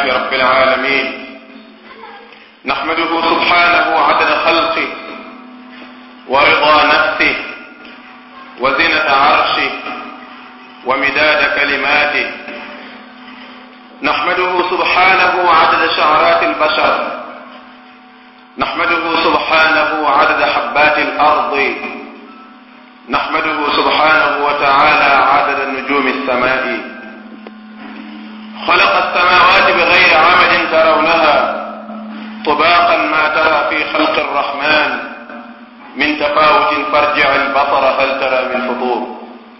لله رب العالمين نحمده سبحانه عدد خلقه ورضا نفسه وزنة عرشه ومداد كلماته نحمده سبحانه عدد شعرات البشر نحمده سبحانه عدد حبات الأرض نحمده سبحانه وتعالى عدد نجوم السماء خلق السماوات بغير عمد ترونها طباقا ما ترى في خلق الرحمن من تفاوت فارجع البصر هل ترى من فطور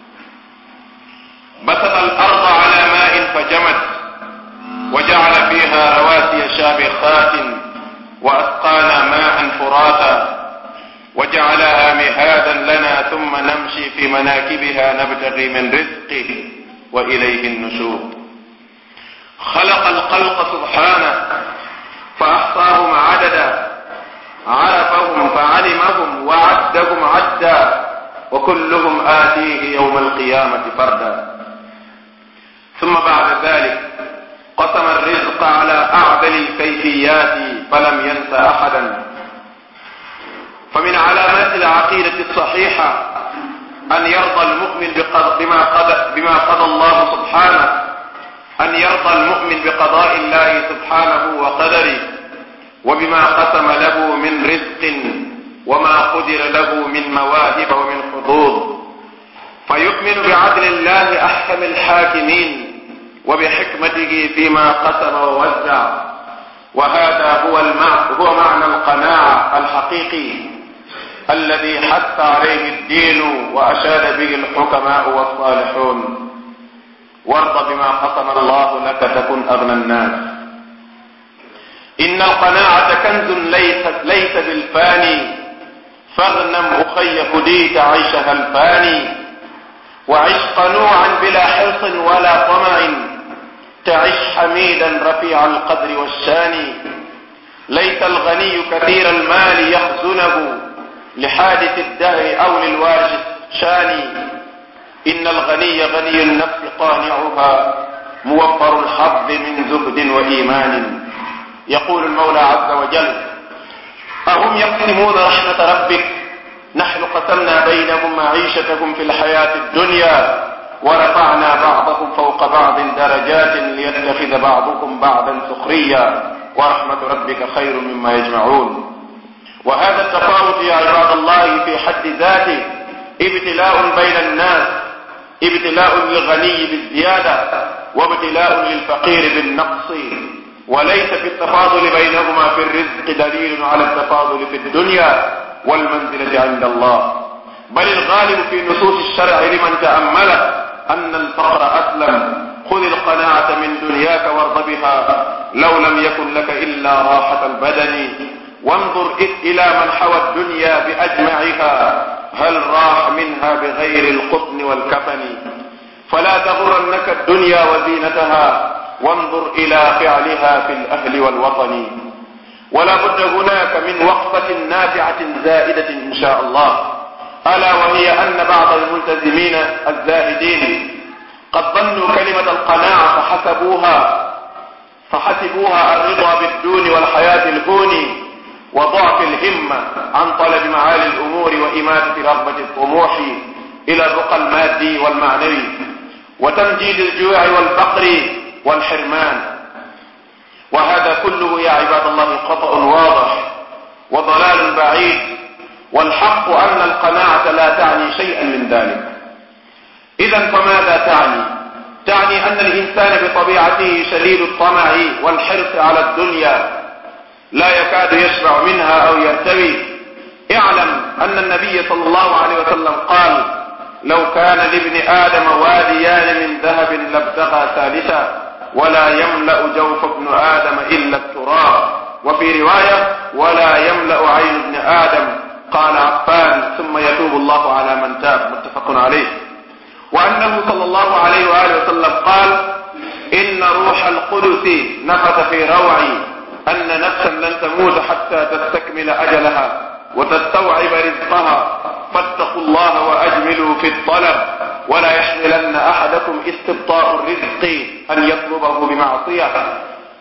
بسط الأرض على ماء فجمت وجعل فيها رواسي شامخات وأسقانا ماء فراتا وجعلها مهادا لنا ثم نمشي في مناكبها نبتغي من رزقه وإليه النشور خلق الخلق سبحانه فأحصاهم عددا عرفهم فعلمهم وعدهم عدا وكلهم آتيه يوم القيامة فردا ثم بعد ذلك قسم الرزق على أعدل الكيفيات فلم ينس أحدا فمن علامات العقيدة الصحيحة أن يرضى المؤمن بما قضى, بما قضى الله سبحانه أن يرضى المؤمن بقضاء الله سبحانه وقدره وبما قسم له من رزق وما قدر له من مواهب ومن حظوظ فيؤمن بعدل الله أحكم الحاكمين وبحكمته فيما قسم ووزع وهذا هو المعنى هو معنى القناعة الحقيقي الذي حث عليه الدين وأشاد به الحكماء والصالحون وارض بما قسم الله لك تكن أغنى الناس إن القناعة كنز ليس, ليس بالفاني فاغنم أخي هديت عيشها الفاني وعش قنوعا بلا حرص ولا طمع تعش حميدا رفيع القدر والشان ليس الغني كثير المال يخزنه لحادث الدهر أو للوارث شان إن الغني غني النفس قانعها موفر الحظ من زهد وإيمان يقول المولى عز وجل أهم يقسمون رحمة ربك نحن قسمنا بينهم معيشتهم في الحياة الدنيا ورفعنا بعضهم فوق بعض درجات ليتخذ بعضكم بعضا سخريا ورحمة ربك خير مما يجمعون وهذا التفاوت يا عباد الله في حد ذاته ابتلاء بين الناس ابتلاء للغني بالزيادة وابتلاء للفقير بالنقص وليس في التفاضل بينهما في الرزق دليل على التفاضل في الدنيا والمنزلة عند الله بل الغالب في نصوص الشرع لمن تأمله أن الفقر أسلم خذ القناعة من دنياك وارض بها لو لم يكن لك إلا راحة البدن وانظر إلى من حوى الدنيا بأجمعها هل راح منها بغير القطن والكفن فلا تغرنك الدنيا وزينتها وانظر إلى فعلها في الأهل والوطن ولا بد هناك من وقفة نافعة زائدة إن شاء الله ألا وهي أن بعض الملتزمين الزاهدين قد ظنوا كلمة القناعة فحسبوها فحسبوها الرضا بالدون والحياة الهون وضعف الهمة عن طلب معالي الأمور وإماتة رغبة الطموح إلى الرقى المادي والمعنوي وتمجيد الجوع والفقر والحرمان وهذا كله يا عباد الله خطأ واضح وضلال بعيد والحق أن القناعة لا تعني شيئا من ذلك إذا فماذا تعني تعني أن الإنسان بطبيعته شديد الطمع والحرص على الدنيا لا يكاد يشبع منها أو يرتوي اعلم أن النبي صلى الله عليه وسلم قال لو كان لابن آدم واديان من ذهب لابتغى ثالثا ولا يملأ جوف ابن آدم إلا التراب وفي رواية ولا يملأ عين ابن آدم قال عفان ثم يتوب الله على من تاب متفق عليه وأنه صلى الله عليه وآله وسلم قال إن روح القدس نفث في روعي أن نفسا لن تموت حتى تستكمل أجلها وتستوعب رزقها فاتقوا الله وأجملوا في الطلب ولا يحملن أحدكم استبطاء الرزق أن يطلبه بمعصية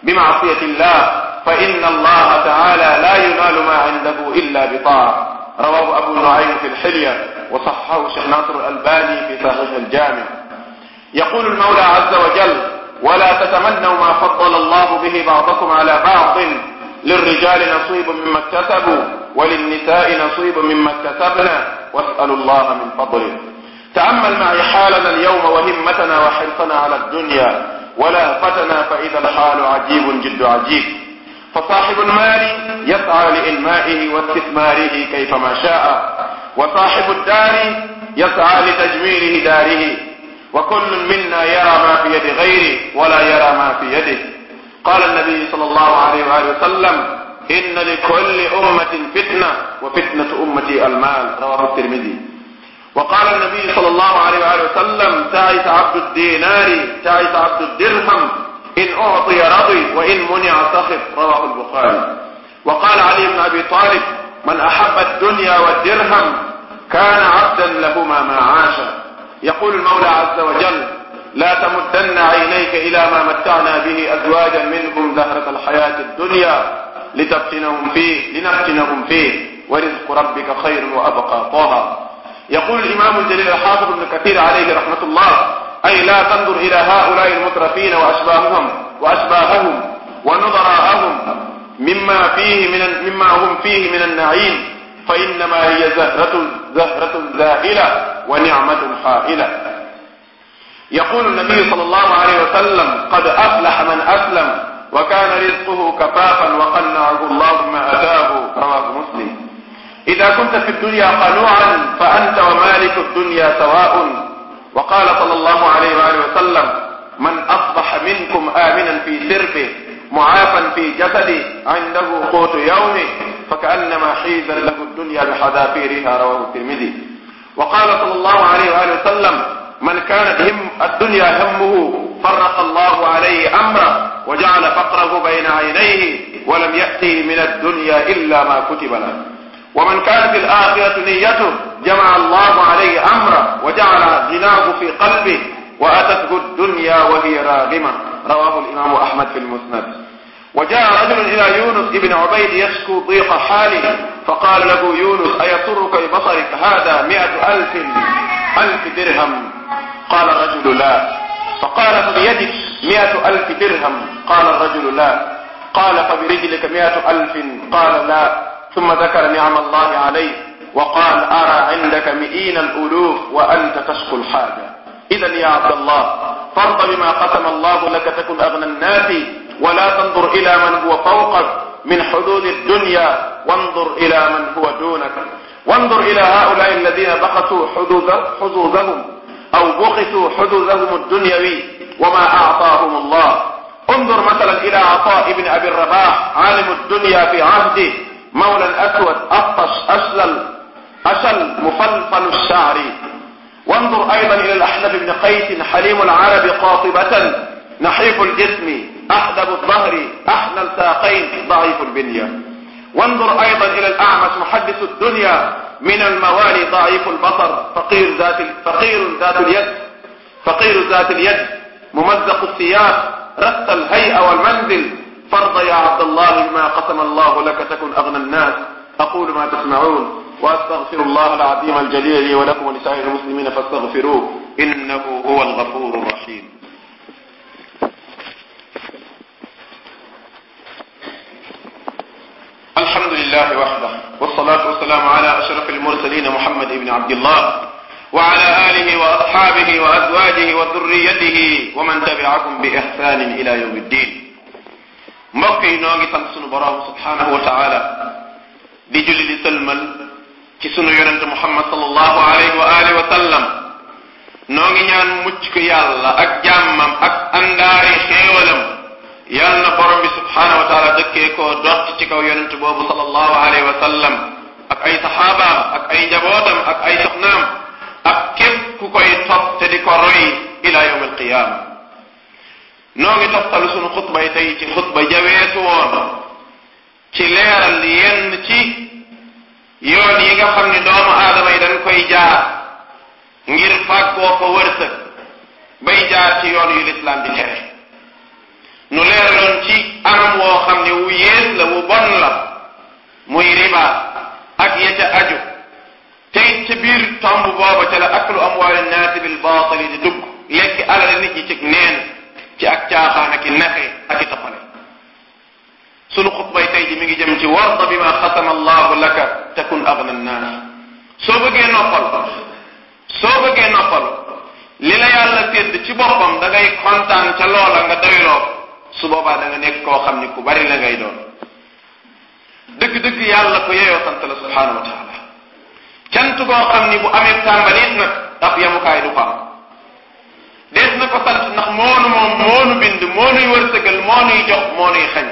بمعصية الله فإن الله تعالى لا ينال ما عنده إلا بطاعة رواه أبو نعيم في الحلية وصححه الشيخ ناصر الألباني في صحيح الجامع يقول المولى عز وجل ولا تتمنوا ما فضل الله به بعضكم على بعض للرجال نصيب مما اكتسبوا وللنساء نصيب مما اكتسبنا واسألوا الله من فضله تأمل معي حالنا اليوم وهمتنا وحرصنا على الدنيا ولهفتنا فإذا الحال عجيب جد عجيب فصاحب المال يسعى لإنمائه واستثماره كيفما شاء وصاحب الدار يسعى لتجميل داره وكل منا يرى ما في يد غيره ولا يرى ما في يده قال النبي صلى الله عليه وآله وسلم إن لكل أمة فتنة وفتنة أمتي المال رواه الترمذي وقال النبي صلى الله عليه وآله وسلم تعس عبد الدينار تعس عبد الدرهم إن أعطي رضي وإن منع سخط رواه البخاري وقال علي بن أبي طالب من أحب الدنيا والدرهم كان عبدا لهما ما عاش يقول المولى عز وجل لا تمدن عينيك إلى ما متعنا به أزواجا منهم زهرة الحياة الدنيا لتفتنهم فيه لنفتنهم فيه ورزق ربك خير وأبقى طه يقول الإمام الجليل الحافظ ابن كثير عليه رحمة الله أي لا تنظر إلى هؤلاء المترفين وأشباههم وأشباههم ونظراءهم مما فيه من مما هم فيه من النعيم فإنما هي زهرة زهرة زائلة ونعمة حائلة يقول النبي صلى الله عليه وسلم قد أفلح من أسلم وكان رزقه كفافا وقنعه الله ما أتاه رواه مسلم إذا كنت في الدنيا قنوعا فأنت ومالك الدنيا سواء وقال صلى الله عليه وآله وسلم من أصبح منكم آمنا في سربه معافا في جسده عنده قوت يومه فكأنما حيزا له الدنيا بحذافيرها رواه الترمذي وقال صلى الله عليه وآله وسلم من كانت هم الدنيا همه فرق الله عليه أمره وجعل فقره بين عينيه ولم يأته من الدنيا إلا ما كتب له ومن كانت الآخرة نيته جمع الله عليه أمره وجعل غناه في قلبه وأتته الدنيا وهي راغمة رواه الإمام أحمد في المسند وجاء رجل إلى يونس ابن عبيد يشكو ضيق حاله فقال له يونس أيسرك ببصرك هذا مئة ألف ألف درهم قال الرجل لا فقال فبيدك مئة ألف درهم قال الرجل لا قال فبرجلك مئة ألف قال لا ثم ذكر نعم الله عليه وقال أرى عندك مئين الألوف وأنت تشكو الحاجة إذا يا عبد الله فارض بما قسم الله لك تكن أغنى الناس ولا تنظر إلى من هو فوقك من حدود الدنيا وانظر إلى من هو دونك وانظر إلى هؤلاء الذين بخسوا حدود حظوظهم أو بخسوا حدودهم الدنيوي وما أعطاهم الله انظر مثلا إلى عطاء بن أبي الرباح عالم الدنيا في عهده مولى الأسود أطش أشلل أشل مفلفل الشعر وانظر أيضا إلى الأحنف بن قيس حليم العرب قاطبة نحيف الجسم أحدب الظهر أحنى الساقين ضعيف البنية وانظر أيضا إلى الأعمش محدث الدنيا من الموالي ضعيف البصر فقير ذات فقير ذات اليد فقير ذات اليد ممزق الثياب رث الهيئة والمنزل فرض يا عبد الله بما قسم الله لك تكن أغنى الناس أقول ما تسمعون وأستغفر الله العظيم الجليل لي ولكم ولسائر المسلمين فاستغفروه إنه هو الغفور الرحيم الحمد لله وحده والصلاة والسلام على أشرف المرسلين محمد بن عبد الله وعلى آله وأصحابه وأزواجه وذريته ومن تبعهم بإحسان إلى يوم الدين mbokk yi noo ngi sant sunu borom subhanahu wa taala di julli di sëlmal ci sunu yonente muhammad sallallahu alayhi wa alihi wa sallam noo ngi ñaan mucc ko yàlla ak jàmmam ak andaari xéewalam yal na borom bi subhanahu wa taala dëkkee koo dott ci kaw yonente boobu sallallahu alayhi wa sallam ak ay saxaabaam ak ay njabootam ak ay soxnaam ak képp ku koy topp te di ko roy ila yawm alqiyama noo ngi toftalu sunu xutbay tey ci xutba jaweetu woon ci leeral yenn ci yoon yi nga xam ne doomu aadama yi dañ koy jaar ngir fàggoo ko wërsëg bay jaar ci yoon yu lislaam di tere nu leeraloon ci xam ne wu yées la wu bon la muy riba ak ya ca aju tey ca biir tomb booba ca la aklu amwaali naasi bil baatili di dugg lekk alal nit ñi ci neen ci ak caaxaan ak i naxe ak i tappale sunu xutbay tey ji mi ngi jëm ci warda bi ma xasama allahu laka takun agna nnaas soo bëggee noppal soo bëggee noppal li la yàlla sédd ci boppam da ngay kontaan ca loola nga doyloo su boobaa da nga nekk koo xam ni ku bari la ngay doon dëgg-dëgg yàlla ko yeyoo sant la subhaanahu wa taala cant goo xam ni bu amee tàmbaliit nag ab yamukaay du ko am dees na ko sant ndax moonu moom moonu bind moonuy wërsëgal moonuy jox moonuy xañ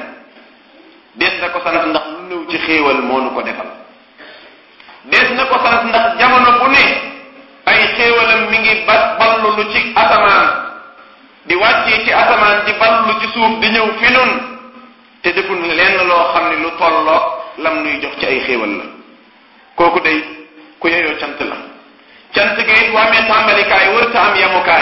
dees na ko sant ndax lu nëw ci xéewal moonu ko defal dees na ko sant ndax jamono bu ne ay xéewalam mi ngi ba ballu lu ci asamaan di wàccee ci asamaan di ballu ci suuf di ñëw fi nun te deful lenn loo xam ne lu tolloo lam nuy jox ci ay xéewal la kooku day ku yeyoo cant la cant ga it waa amee tàmbalikaay wërta am yemukaay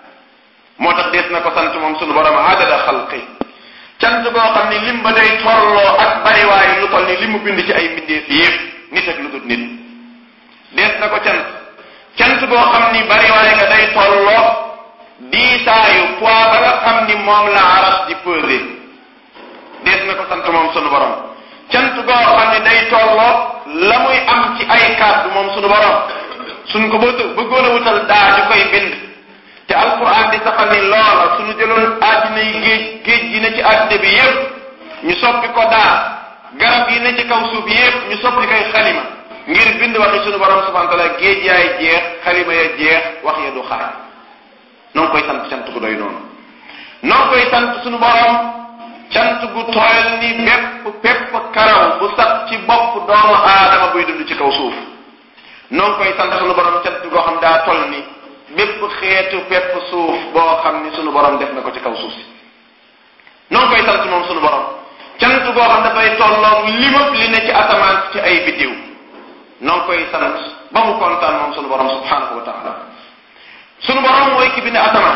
moo tax dees na ko sant moom sunu borom adada xalqi cant goo xam ni lim ba day tolloo ak bariwaay lu toll ni li mu bind ci ay mbindeef yépp nit ak lu dul nit dees na ko cant cant goo xam ni bariwaay ga day tolloo diisaayu poids ba nga xam ni moom la aras di pesé dees na ko sant moom sunu borom cant goo xam ni day tolloo la muy am ci ay kàddu moom sunu borom suñ ko bëggoon a wutal daa ju koy bind te alquran di saxal ni loola suñu jëloon àddina yi géej géej gi ne ci àddina bi yépp ñu soppi ko daa garab yi ne ci kaw suuf yépp ñu soppi koy xalima ngir bind waxi suñu borom subhanahu wa taala géej yaay jeex xalima ya jeex wax ya du xaar noo ngi koy sant cant gu doy noonu noo ngi koy sant suñu borom cant gu tooyal ni bépp bépp karaw bu sax ci bopp doomu aadama buy dund ci kaw suuf noo ngi koy sant suñu borom cant goo xam daa toll ni bépp xeetu bépp suuf boo xam ni sunu borom def na ko ci kaw suuf si noo koy sant moom sunu borom cant goo xam dafay tolloog limab li ne ci asamaan ci ay biddiw noo koy sant ba mu kontaan moom sunu borom subhanahu wa taala sunu borom mooy ki bind asamaan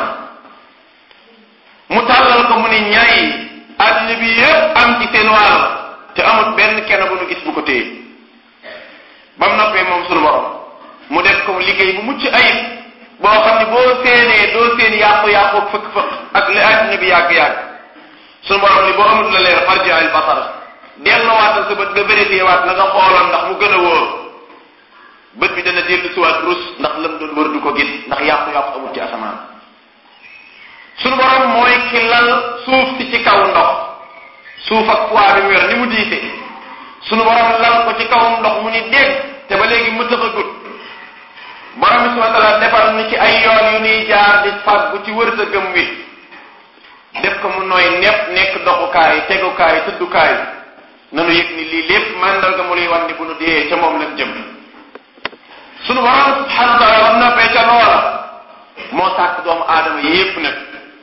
mu tàllal ko mu ni ñaay àddina bi yépp am ci seen wàll te amul benn kenn bu nu gis bu ko téye ba mu noppee moom sunu borom mu def ko liggéey bu mucc ayib boo xam ne boo séenee doo seen yàqu-yàqu fëkk-fëkk ak li àddina bi yàgg-yàgg suñu borom ni boo amul la leer farji al basar delloowaat sa bët nga vérifié waat na nga xooloon ndax mu gën a wóor bët bi dana dellu siwaat rus ndax lam doon wër du ko gis ndax yàqu-yàqu amul ci asamaan suñu borom mooy ki lal suuf si ci kaw ndox suuf ak poids bi mu yor ni mu diise suñu borom lal ko ci kaw ndox mu ni dégg te ba léegi mu tëfagut borom bi subhanahu wa taala defal ni ci ay yoon yu nuy jaar di fàggu ci wërsëgam wi def ko mu nooy nepp nekk doxukaay tegukaay tëddukaay nanu yëg ni lii lépp màndarga mu luy wan ni bu nu dee ca moom lañ jëm sunu borom subhanahu wa taala am noppee ca loola moo sàkk doomu aadama yépp nag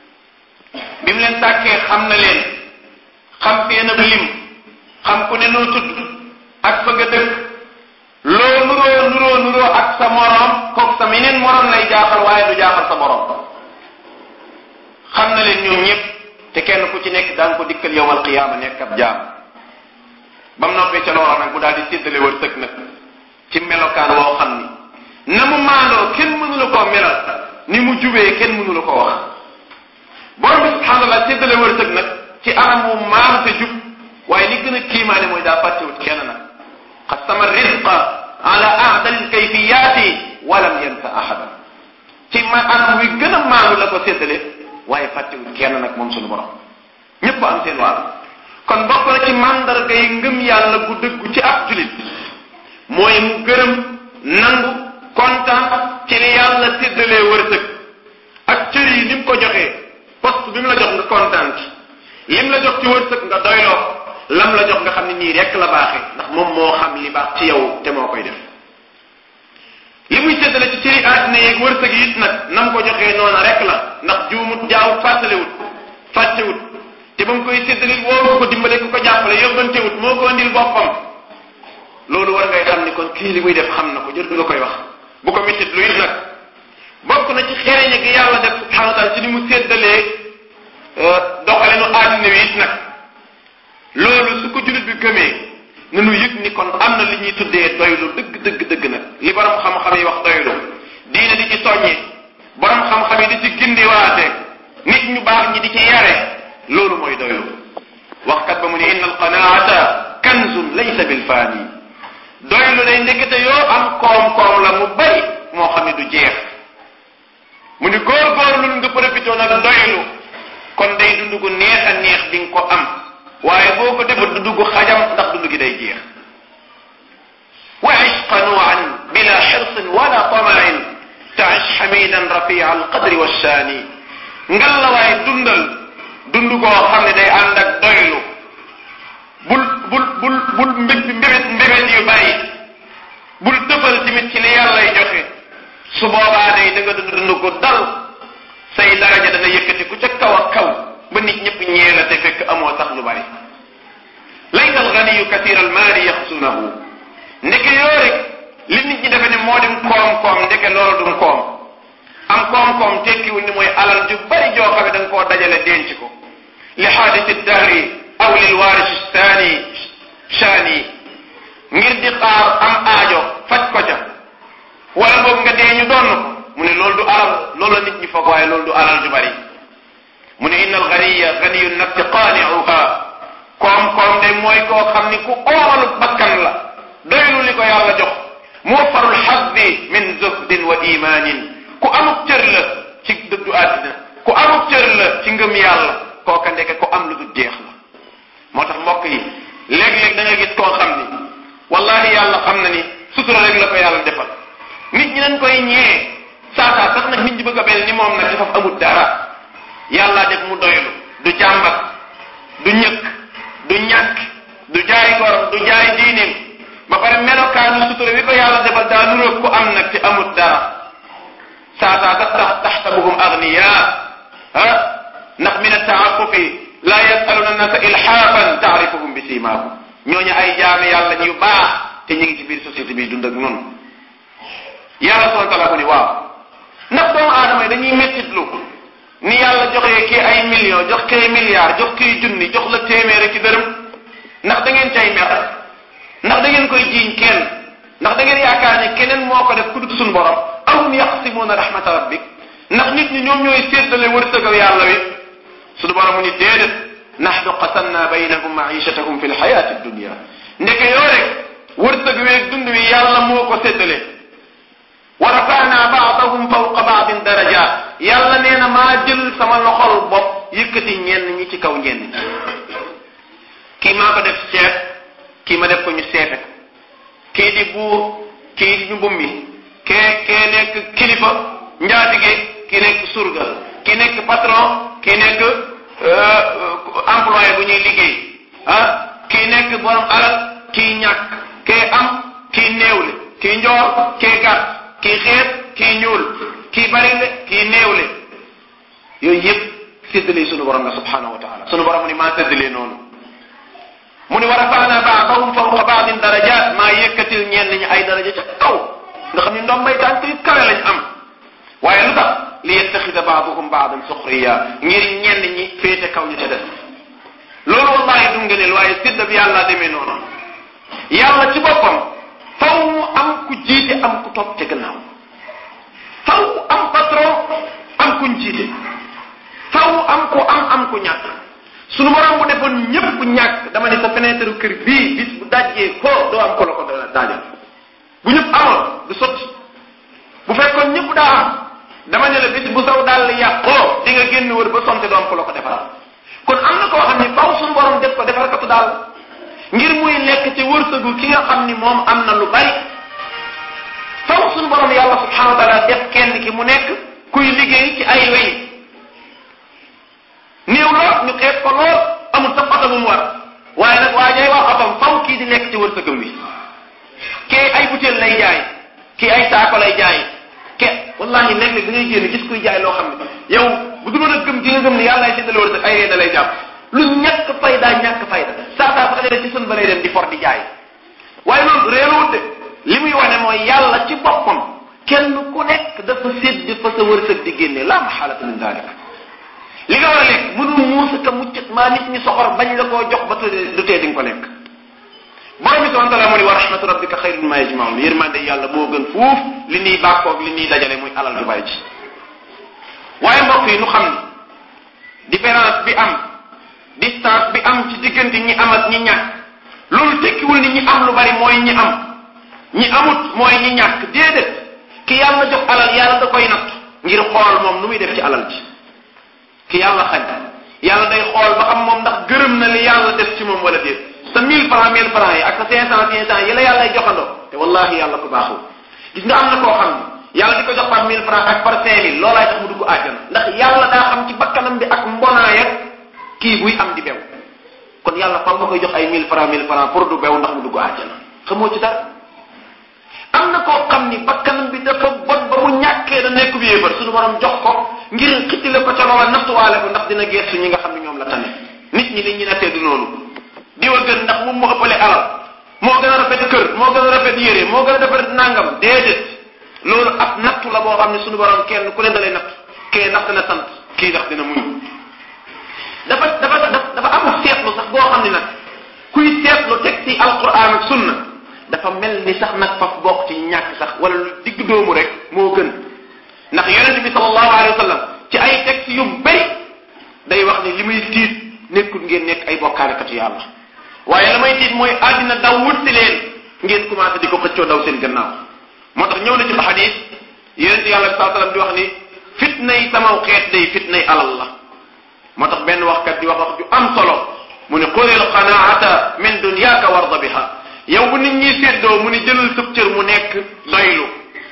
bi mu leen sàkkee xam na leen xam seen ab lim xam ku ne noo tudd ak fa nga dëkk loo nuroo nuroo nuroo ak sa moroom kook sa meneen moroom lay jaaxal waaye du jaaxal sa borom xam na leen ñoom ñëpp te kenn ku ci nekk daan ko dikkal yowmal qiyaama nekk ab jaam ba mu noppee ca loola nag mu daal di séddale wërsëg nag ci melokaan woo xam ni na mu maandoo kenn mënu la koo melal ni mu jubee kenn mënu la koo wax borom bi subhaanallah séddale wërsëg nag ci anam wu maam te jub waaye li gën a kiimaane mooy daa fàttewut kenn nag qasama rizqa ala ahdal kayfiyaati walam yansa ahadan ci ma anam wi gën a maandu la ko séddale waaye fàttewut kenn nag moom suñu borom ñëpp am seen wàll kon bokk na ci mandarga yi ngëm yàlla gu dëggu ci ab julit mooy mu gërëm nangu kontaan ci li yàlla séddalee wërsëg ak cër yi ni mu ko joxee poste bi mu la jox nga kontaan ci lim la jox ci wërsëg nga doyloo lam la jox nga xam ne nii rek la baaxee ndax moom moo xam li baax ci yow te moo koy def li muy séddale ci cëri àddina yeeg wërsëg yi it nag nam ko joxee noona rek la ndax juumut jaawut fàttalewut fàttewut te ba mu koy séddale woo ko dimbale ku ko jàppale yóbbantewut moo ko andil boppam loolu war ngay xam ni kon kii li muy def xam na ko jër du la koy wax bu ko méttit lu it nag bokk na ci xereñe gi yàlla def subhanahu wa taala ci ni mu séddalee doxalinu àddina wi it nag nanu yëg ni kon am na li ñuy tuddee doylu dëgg dëgg dëgg nag li borom xam-xam yi wax doylu diine di ci soññi borom xam-xam yi di ci gindiwaate nit ñu baax ñi di ci yare loolu mooy doylu waxkat ba mu ni inna alqanaata kanzun laysa bil faani doylu day ndekete yoo am koom-koom la mu bari moo xam ne du jeex mu ni góor-góorlu nga profité nag doylu kon day dund gu neex a neex di nga ko am waaye boo ko defut dund gu xajam ndax dund gi day jeex wa ish qanuan bila xirsin wala tamain taish xamidan rafia alqadri walshaani ngal la waaye dundal dund goo xam ne day ànd ak doylu bul bul bul bul mbé mbébét mbébét yu bari bul tëfal tamit ci li yàllay joxe su boobaa day da nga dund dund ko dal say daraja dana yëkkati ku ca kaw ak kaw ba nit ñëpp ñee la te fekk amoo sax lu bari laysa alganiyu kathira almaali yaxsunahu ndeke yoo rek li nit ñi defe ne moo dim koom-koom ndeke loolu dum koom am koom-koom tekkiwul ni mooy alal ju bari joo xam ne da nga koo dajale denc ko li xaadisi dahri aw lil waarisi saani shaani ngir di xaar am aajo faj ko ca wala boog nga dee ñu doon ko mu ne loolu du alal loolu la nit ñi foog waaye loolu du alal ju bari mu ne inna alganiya ganiyu nafsi qaaniuha koom-koom de mooy koo xam ni ku oomalu bakkan la doylu li ko yàlla jox muwaffarul xaddi min zuhdin wa imaanin ku amuk cër la ci dëddu àddina ku amuk cër la ci ngëm yàlla kooka ndeke ku am lu du jeex la moo tax mbokk yi léeg-léeg da nga gis koo xam ni wallahi yàlla xam na ni sutura rek la ko yàlla defal nit ñi dañ koy ñee saasaa sax nag nit ñi bëgg a mel ni moom nag dafa amul dara yàlla def mu doylu du jàmbat du ñëkk du ñàkk du jaay gorom du jaay diineem ba pare melokaanu sutura wi ko yàlla defal daa nuróog ku am nag te amul dara saasaa sax tax taxsabuhum agniya ah ndax min attaafufi laa yasaluna nasa ilhaafan taarifuhum bi siimaahum ñooñu ay jaami yàlla yu baax te ñu ngi ci biir société bi dund ak noonu yàlla subhanahu wa taala mu ni waaw ndax doomu aadama yi dañuy mettitlu ni yàlla joxee kii ay millions jox kii milliards jox kii junni jox la téeméer ci dërëm ndax da ngeen cay mer ndax da ngeen koy jiiñ kenn ndax da ngeen yaakaar ne keneen moo ko def ku dut suñu borom ahum yaqsimuuna rahmata rabbik ndax nit ñi ñoom ñooy séddale wërsëgal yàlla wi suñu borom mu ni déedéet nahnu qasamna baynahum maichatahum fi lxayaati dunia ndeke yoo rek wërsëg weeg dund wi yàlla moo ko séddale wa rafana baadahum fawqa baadin darajaat yàlla nee na maa jël sama loxol bopp yëkkati ñenn ñi ci kaw ñenn ñi kii maa ko def chef kii ma def ko ñu seefe kii di buur kii di ñu bummi kee kee nekk kilifa njaatige kii nekk surga kii nekk patron kii nekk employé bu ñuy liggéey ah kii nekk borom alal kii ñàkk kee am kii néewle kii njoor kii gàtt kii xeet kii ñuul kii barile kii néewle yooyu yëpp séddale sunu borom la subhanahu wa taala sunu borom mu ni maa séddalee noonu mu ni wa rafaana baadahum fawqa baadin darajat maa yëkkatil ñenn ñi ay daraja ca kaw nga xam ni ndombay tànk yu kawe lañ am waaye lu tax li yettaxida baaduhum baadan suxriya ngir ñenn ñi féete kaw ñu ca def loolu wallahi du ngëneel waaye sédda bi yàlla demee noonu yàlla ci boppam faw mu am ku jiite am ku topp ca gannaaw faw am patron am kuñ jiite faw am ku am am ku ñàkk sunu borom bu defoon ñëpp ñàkk dama ne sa fenêtre kër bii bis bu dajjee ko doo am ko la ko daajal bu ñëpp amoon du sotti bu fekkoon ñëpp daa am dama ne la bis bu saw daal yàqoo di nga génn wër ba sonte doo am ko la ko defaral kon am na koo xam ni faw sunu borom def ko defar katu daal ngir muy lekk ci wërsëgu ki nga xam ni moom am na lu bari faw sunu borom yàlla subhanahu wa taala def kenn ki mu nekk kuy liggéey ci ay weñ néew lool ñu xeeb ko lool amul sa oto bu mu war waaye nag waa jay wax otom faw kii di lekk ci wërsëgam wi kee ay butéel lay jaay kii ay saako lay jaay ke wallahi léeg-léeg da ngay génn gis kuy jaay loo xam ne yow bu du a gëm gi nga gëm ne yàlla ay séddale wërsëg ay ree da lay jàpp lu ñàkk fayda ñàkk fayda saa saa sax leen ci sun ba lay dem di for di jaay waaye loolu réeruwut de li muy wane mooy yàlla ci boppam kenn ku nekk dafa sédd fa sa wërsëg di génne la maxaalata min dalik li nga war a lekk mënul muusa ka muccat maa nit ñi soxor bañ la koo jox ba du tee di nga ko lekk borom bi subhanahu wa taala mu ni wa rahmatu rabbika xayrun mimma yajmaun yërmande yàlla moo gën fuuf li ñuy bàkkoog li ñuy dajale muy alal ju bari ci waaye mbokk yi nu xam ni différence bi am distance bi am ci diggante ñi am ak ñi ñàkk loolu tekkiwul ni ñi am lu bari mooy ñi am ñi amut mooy ñi ñàkk déedéet ki yàlla jox alal yàlla da koy natt ngir xool moom nu muy def ci alal ji ki yàlla xañ yàlla day xool ba xam moom ndax gërëm na li yàlla def ci moom wala déet sa mille francs mille francs yi ak sa cinq cent cinq cent yi la yàlla joxandoo te wallahi yàlla ko baaxul gis nga am na koo xam ne yàlla di ko jox par mille francs ak par cinq mille loolaay tax mu dugg àjjana ndax yàlla daa xam ci bakkanam bi ak mbonaay ak kii buy am di bew kon yàlla fam nga koy jox ay mille francs mille francs pour du bew ndax mu dugg àjjana xamoo ci dara am na koo xam ni bakkanam bi dafa bon ba mu ñàkkee da nekk bi yéefar suñu borom jox ko ngir xittile ko ca loola nattuwaale ko ndax dina geestu ñi nga xam ne ñoom la tane nit ñi li ñu nattee du noonu diwa gën ndax moom moo ëppale alal moo gën a rafet kër moo gën a rafet yére moo gën a rafet nangam déedéet loolu ab nattu la boo xam ne suñu borom kenn ku ne da lay natt kee ndax dina sant kii ndax dina muñ dafa dafa dafa amul seetlu sax boo xam ne nag kuy seetlu teg ci alquran ak sunna dafa mel ni sax nag faf bokk ci ñàkk sax wala lu digg doomu rek moo gën ndax yonente bi sallallahu alayhi wa sallam ci ay texte yu bari day wax ne li muy tiit nekkul ngeen nekk ay bokkaalekatu yàlla waaye la may tiit mooy àddina daw wut si leen ngeen commencé di ko xëccoo daw seen gannaaw moo tax ñëw na ci xadis yonente yàlla bi sallallahu alayhi wa sallam di wax ni fitnay samaw xeet day fitnay alal la moo tax benn waxkat di wax wax ju am solo mu ne xulil qanaata min dunyaaka warda biha yow bu nit ñi séddoo mu ni jëlal sëb cër mu nekk doylu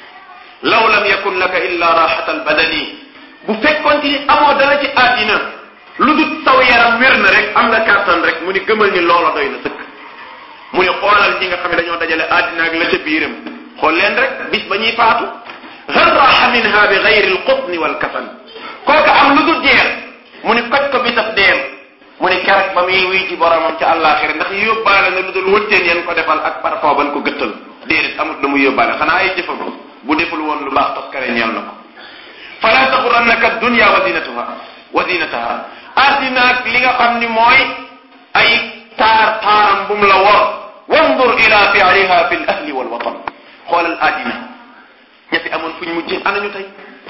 law lam yakun laka illa raxata albadani bu fekkoon ci amoo dara ci àddina lu dul saw yaram wér na rek am nga kàttan rek mu ni gëmal ni loola doy na sëkk mu ni xoolal ñi nga xam ne dañoo dajale àddina ak la ca biiram xool leen rek bis ba ñuy faatu hal raxa minha bi gayri alqutni walkafan kooka am lu dul jeex mu ni koj ko bisab deem mu ni keroog ba muy wuy ci boromam ca àllaaxira ndax yóbbaale na lu dul wëtteen yeen ko defal ak parfum ban ko gëttal déedéet amut lu mu yóbbaale xanaa ay jëfam bu deful woon lu baax toskare ñeel na ko fala taxurannaka dunya wa zinatuha wa zinataha addina ak li nga xam ni mooy ay taar taaram bu mu la wor wandur ila fi'liha fi l ahli wal watan xoolal addina ña fi amoon fuñ mujjee anañu tey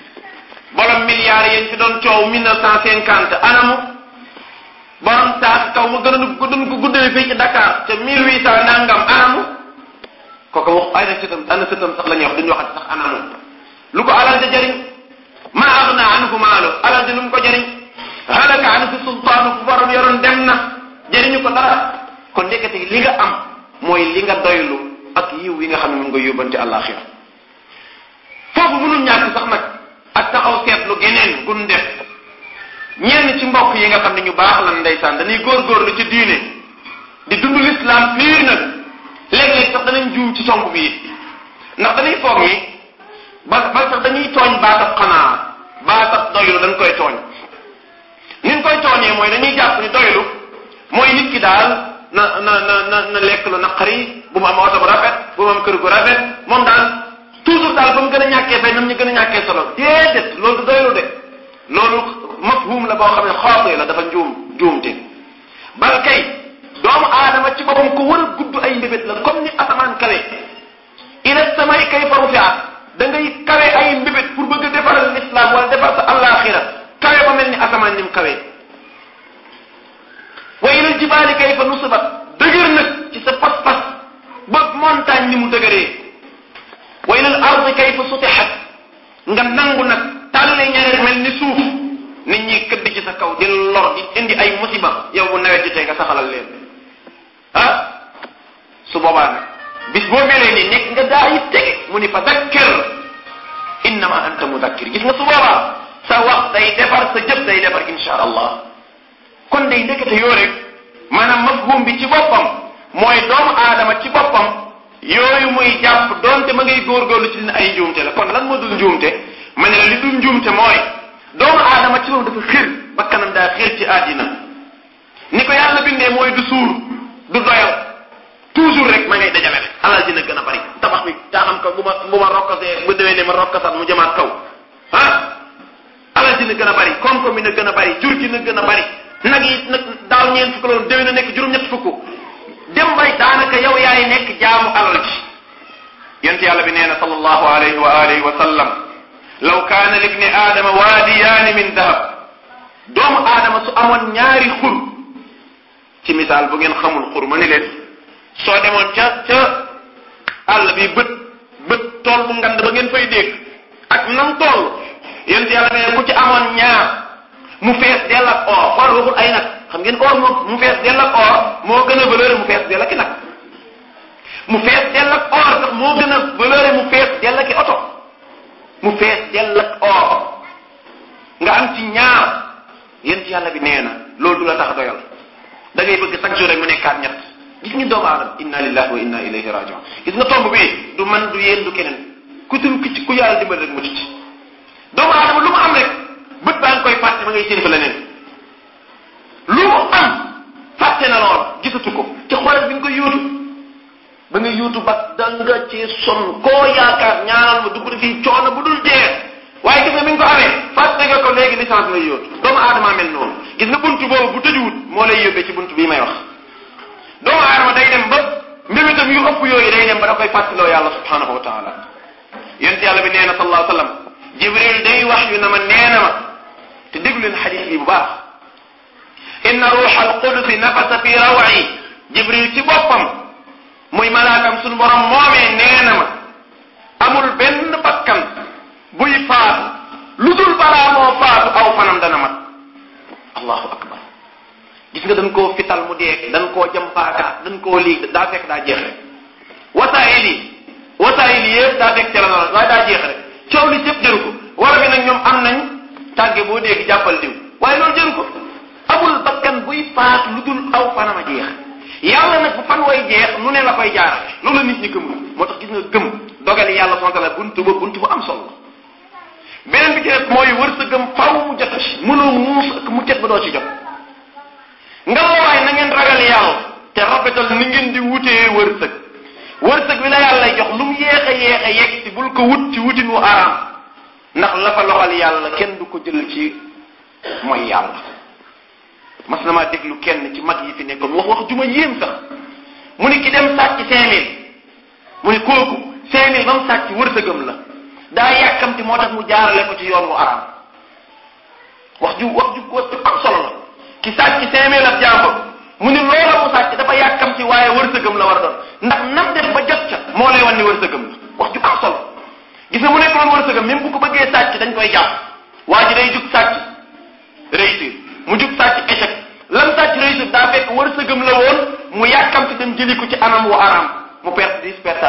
borom milliards yéen fi doon coow mille neuf cent cinquante anamu borom taas kaw mu gën a gën ko guddee fii ci Dakar te mille huit cent nangam anamu kooku wax ay na sëtam ana sëtam sax la ñuy wax duñu waxati sax anamu lu ko alal ja jëriñ ma agna anhu maalu alal ja lu mu ko jëriñ halaka anhu sultaanu fu borom yoroon dem na jëriñu ko dara kon ndekete li nga am mooy li nga doylu ak yiw yi nga xam ne mu nga yóbbante àllaaxira foofu mënul ñàkk sax nag ak taxaw seetlu geneen gun def ñenn ci mbokk yi nga xam ne ñu baax lan ndeysaan dañuy góorgóorlu ci diine di dund l'islam piir nag léeg-léeg sax danañ juum ci somb bi ndax dañuy foog ni ba ba sax dañuy tooñ baatab xanaa baatab doylu dañ koy tooñ niñ koy tooñee mooy dañuy jàpp ni doylu mooy nit ki daal na na na na na lekk lu naqari bu mu am oto bu rafet bu mu am kër gu rafet moom daal toujours daal ba mu gën a ñàkkee fay nam ñu gën a ñàkkee solo déedéet loolu du doylu de loolu mafhum la boo xam ne xaatee la dafa njuum njuumte bal kay doomu aadama ci boppam ko war a gudd ay mbébét la comme ni asamaan kawe ila samay kayfa rufiat da ngay kawe ay mbébét pour bëgg a defaral l'islam wala defar sa àllaaxira kawe ba mel ni asamaan ni mu kawe wa ila jibaali kayfa nusibat dëgër nag ci sa pas-pas ba montagne ni mu dëgëree wa ila al ardi kayfa sutixat nga nangu nag tàlle ñareer mel ni suuf nit ñi këdd ci sa kaw di lor di indi ay musiba yow bu nawet jotee nga saxalal leen ah su boobaa nag bis boo melee ni nekk nga daa yi tege mu ni fa dakkir innama anta mudakkir gis nga su boobaa sa wax day defar sa jëf day defar insha allah kon day ndekete yoo rek maanaam mafhum bi ci boppam mooy doomu aadama ci boppam yooyu muy jàpp doonte ma ngay góorgóorlu ci dina ay njuumte la kon lan moo dul njuumte ma ne la li dul njuumte mooy doomu aadama ci moom dafa xir ba kanam daa xir ci àddina ni ko yàlla bindee mooy du suur du doyal toujours rek ma ngay dajale rek alal dina gën a bari tabax bi daa xam ko bu ma bu ma rokkasee bu déwee ne ma rokkasat mu jëmaat kaw ah alal dina gën a bari koom-koom bi na gën a bari jur gi na gën a bari nag yi nag daaw ñeent fukk loolu déwee na nekk juróom-ñett fukk dem bay daanaka daanaka yow yaay nekk jaamu alal ji yonent yàlla bi nee na sallallahu alayhi wa alihi wa sallam law kaana libni aadama waadiyaani min dahab doomu aadama su amoon ñaari xur ci misaal bu ngeen xamul xur ma ni leen soo demoon ca ca àll bi bët bët tool bu ngand ba ngeen fay dégg ak nam toll yonent yàlla nee ku ci amoon ñaar mu fees dell ak or xool waxul ay nag xam ngeen or moo mu fees dell ak or moo gën a valeur mu fees dell ak i nag mu fees dell ak or sax moo gën a valeur mu fees dell ak i oto mu fees dell ak or nga am ci ñaar yonent yàlla bi nee na loolu du la tax doyal da ngay bëgg chaque jour rek mu nekkaat ñett gis nga doomu aadama inna lillahi wa inna ilayhi rajiun gis nga tomb bi du man du yéen du keneen ku tum ki ku yàlla dimbal rek mu ci doomu aadama lu mu am rek bët baa ngi koy fàtte ma ngay séen fa leneen lu mu am fàtte na lool gisatu ko ci xoolal bi nga koy yóotu ba nga yóotu ba da nga ci son koo yaakaar ñaanal ma dugg na fii coono bu dul jeex waaye gis nga mi nga ko amee fàtte nga ko léegi licence ngay yóotu doomu aadama mel noonu gis nga buntu boobu bu tëjuwut moo lay yóbbee ci buntu bii may wax doomu aadama day dem ba mbémitam yu ëpp yooyu day dem ba da koy fàttaloo yàlla subhanahu wa taala yonent yàlla bi nee na sallallahu alayhi wa sallam jibril day wax yu na ma nee na ma te déglu leen xadis bi bu baax inna ruuxa alqudusi nafasa fi rawayi jibril ci boppam muy malaakam suñu borom moomee nee na ma amul benn bakkan buy faatu lu dul balaa moo faatu aw fanam dana mat allahu akbar gis nga dañ koo fital mu dee dañ koo jëm paaka dañ koo liig daa fekk daa jeex rek wasaayil yi wasaayil yi yëpp daa fekk ca la noonu waaye daa jeex rek coow li cëpp jëru ko war bi nag ñoom am nañ tàgge boo dégg jàppal diw waaye loolu jëru ko amul bakkan buy faat lu dul aw fanam a jeex yàlla nag bu fan way jeex nu ne la koy jaarale loolu la nit ñi gëm moo tax gis nga gëm dogali yàlla subhanahu wa ta'ala buntu ba buntu bu am solo beneen bi ci def mooy wërsëgam faw mu jot ci mënoo muus ak mu cet ba doo ci jot ngalawaay na ngeen ragal yàlla te rafetal ni ngeen di wutee wërsëg wërsëg wi la yàlla lay jox lu mu yéex a yéex a yegg si bul ko wut ci wutin wu araam ndax la fa loxal yàlla kenn du ko jël ci mooy yàlla mas na maa déglu kenn ci mag yi fi nekkoon wax wax juma yéem sax mu ni ki dem sàcc cinq mille mu ni kooku cinq mille ba mu sàcc wërsëgam la daa yàkkamti moo tax mu jaarale ko ci yoon wu araam wax ju wax ju wax ju am solo la ki sàcc cinq mille ab jàmbur mu ni loola mu sàcc dafa yàkkamti waaye wërsëgam la war a doon ndax nam def ba jot ca moo lay wan ni wërsëgam la wax ju am solo gis nga mu nekk loon wërsëgam même bu ko bëggee sàcc dañ koy jàpp waa ji day jug sàcc réussir mu jug sàcc échec lan sàcc réussir daa fekk wërsëgam la woon mu yàkkamti dem jëli ko ci anam wu araam mu perte dix perte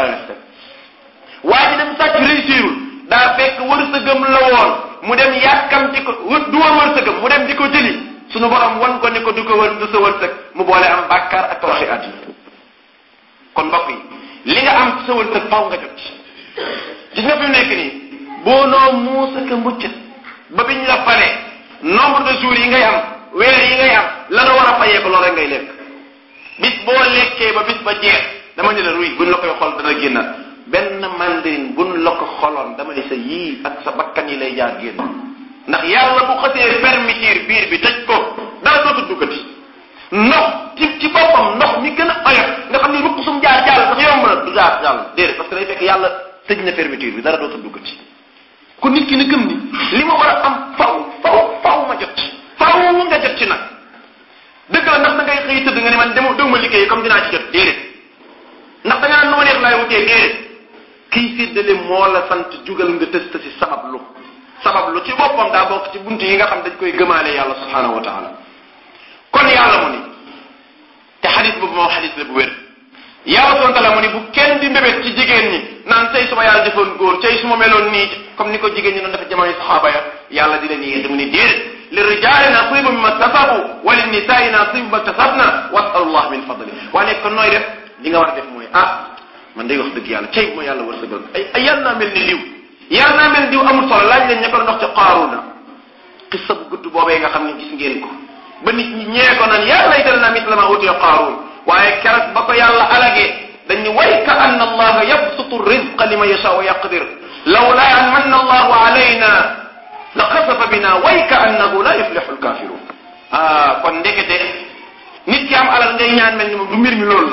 waa ji dem sàcc réussirul daa fekk wërsëgam la woon mu dem yàkkamti ko du woon wërsëgam mu dem di ko jëli suñu borom wan ko ni ko du ko wër du sa wërsëg mu boole am bàkkaar ak toroxi àddina kon mbokk yi li nga am ci sa wërsëg faw nga jot ci gis nga fi mu nekk nii boo noo muusa ka muccat ba biñ la fale nombre de jours yi ngay am weer yi ngay am la nga war a fayee ko loolu rek ngay lekk bis boo lekkee ba bis ba jeex dama ne la ruy buñ la koy xool dana génnaat benn mandarin buñ la ko xoloon dama ne sa yii ak sa bakkan yi lay jaar génn ndax yàlla bu xasee permettre biir bi tëj ko dara dootu duggati ndox ci ci boppam ndox mi gën a oyof nga xam ne ruq sum jaar jàll sax yomb na du jaar jàll déedéet parce que day fekk yàlla tëj na fermeture bi dara dootu duggati kon nit ki na gëm ni li ma war a am faw faw faw ma jot ci faw nga jot ci nag dëgg la ndax da ngay xëy tëdd nga ne man demu dewuma liggéey comme dinaa ci jot déedéet ndax da ngaa noo neex laay wutee déedéet kiy séddale moo la sant jugal nga tësta si sabab lu sabab lu ci boppam daa bokk ci buntu yi nga xam dañ koy gëmaale yàlla subhanahu wa taala kon yàlla mu ni te xadis boobu moo xadis la bu wér yàlla subhanahu wa taala mu ni bu kenn di mbébét ci jigéen ñi naan tey su ma yàlla defoon góor tey su ma meloon nii comme ni ko jigéen ñi doon dafa jamono saxaaba ya yàlla di leen yéex mu ni déedéet li rijaali nasibu mimma tasabu wa li nisaai nasibu mimma tasabna wasalu llah min fadli waaye kon nooy def li nga war a def mooy ah man day wax dëgg yàlla cay bu ma yàlla wërsëgal ay ay yàlla naa mel ni liw yàlla naa mel diw amul solo laaj leen ña ko ndox ca qaaruna xissa bu gudd boobee nga xam ne gis ngeen ko ba nit ñi ñee ko naan yaa laytana naa misla ma utiya qaaruun waaye keroog ba ko yàlla alagee dañ ni way ka anna allaha yabsutu rizqa liman yasha wa yaqdir lawla an manna allahu alayna la xasafa bina way ka annahu la yuflixu alkafirun ah kon ndekete nit ki am alal ngay ñaan mel ni moom du mbir mi loolu la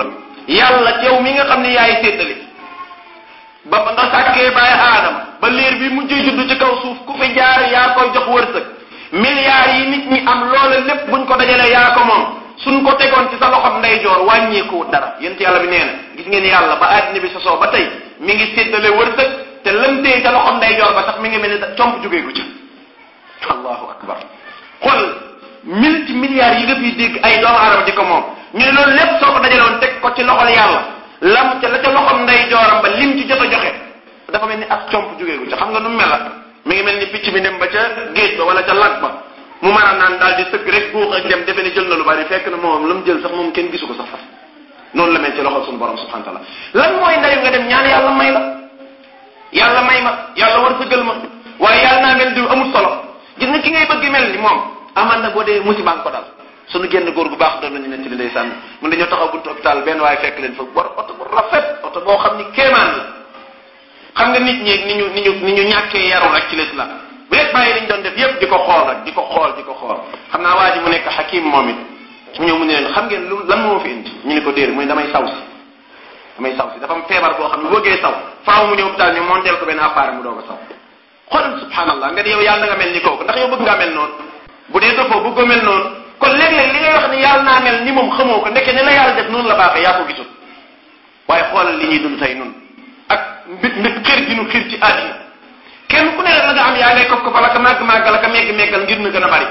yàlla ci yow mi nga xam ne yaay séddale ba ba nga sàkkee bàyyi aadama ba liir bi mujjee juddu ci kaw suuf ku fi jaar yaa koy jox wërsëg milliards yi nit ñi am loola lépp buñ ko dajalee yaa ko moom suñ ko tegoon ci sa loxob ndeyjoor wàññeeku dara yent yàlla bi nee na gis ngeen yàlla ba àddina bi sosoo ba tey mi ngi séddale wërsëg te lëmtee ca loxob ndeyjoor ba sax mi ngi mel ni comp jógee gu ca allahu akbar xool multi milliards yi nga fi dégg ay doomu aadama di ko moom ñu ne loolu lépp soo ko dajaloon teg ko ci loxol yàlla lam ca la ca loxob ndeyjooram ba lim ci jot a joxe dafa mel ni ak comp jógee gu ca xam nga nu mel la mi ngi mel ni picc mi dem ba ca géej ba wala ca lag ba mu mën a naan daal di sëgg rek buux ak dem defe ne jël na lu bari fekk na moom la mu jël sax moom kenn gisu ko sax fas noonu la mel ci loxol suñu borom subhanahu wa taala lan mooy ndayu nga dem ñaan yàlla may la yàlla may ma yàlla war sëggal ma waaye yàlla naa mel diw amul solo gis nga ki ngay bëgg mel ni moom aman na boo dee musiba ko dal suñu génn góor gu baax doon nañu ne ci li nday sànni mun dañoo taxaw buntu hôpital benn waaye fekk leen fa bor oto bu rafet oto boo xam ni kéemaan la xam nga nit ñi ni ñu ni ñu ni ñu ñàkkee yaru rek ci l'islam bu yëpp bàyyi liñ doon def yëpp di ko xool rek di ko xool di ko xool xam naa waa ji mu nekk xakim moom it mu ñëw mu ne leen xam ngeen lu lan moo fi indi ñu ne ko déedéet mu ne damay saw si damay saw si dafa am feebar boo xam ne bëggee saw faaw mu ñëw hôpital ñu monteel ko benn appareil mu doog a saw xoolal subhanallah nga ne yow yàlla nga mel ni kooku ndax yow bëgg ngaa mel noonu bu dee dofoo bëggoo mel noonu kon léeg-léeg li ngay wax ne yàlla naa mel ni moom xamoo ko ndeke ne la yàlla def noonu la baaxee yaa ko gisul waaye xoolal li ñuy dund tey nun ak mbit mbit xër gi nu xër ci àddina kenn ku ne la nga am yaa ngay kof ko fa la ka màgg màggal ka megg meggal ngir na gën a bari